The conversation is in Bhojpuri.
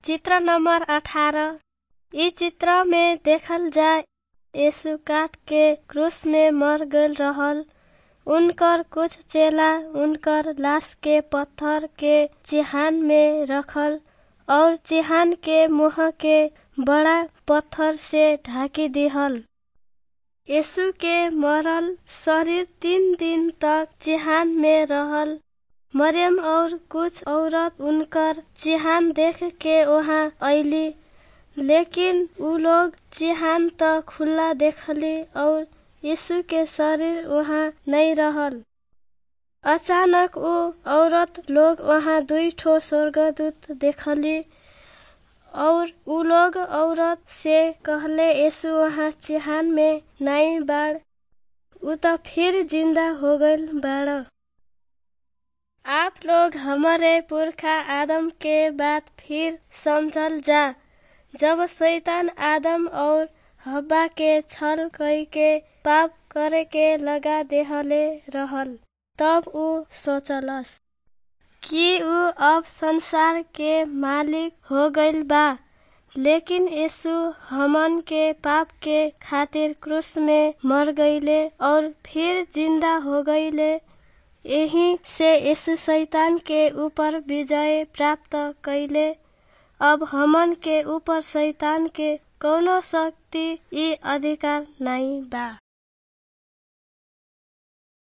चित्र नंबर अठारह इ चित्र में देखल जाय यीशु काट के क्रूस में मर गईल रहल उनकर कुछ चेला उनकर लाश के पत्थर के चिहान में रखल और चिहान के मुंह के बड़ा पत्थर से ढाकी दिहल यीशु के मरल शरीर तीन दिन तक चिहान में रहल मरियम और कुछ औरत उनकर चिहान देख के वहाँ अइली लेकिन उ लोग चिहान त खुला देखली और यीशु के शरीर वहाँ नहीं रहल अचानक उ औरत लोग वहाँ दुई ठो स्वर्गदूत देखली और उ लोग औरत से कहले यीशु वहाँ चिहान में नहीं बाड़ उ त फिर जिंदा हो गईल बाड़ आप लोग हमारे पुरखा आदम के बात फिर समझल जा जब शैतान आदम और हब्बा के छल कई के पाप करे के लगा देहले रहल तब उ सोचलस कि उ अब संसार के मालिक हो गईल बा लेकिन यीशु हमन के पाप के खातिर क्रूस में मर गईले और फिर जिंदा हो गईले यही से यीशु शैतान के ऊपर विजय प्राप्त कैले अब हमन के ऊपर शैतान के कौनो शक्ति ई अधिकार नहीं बा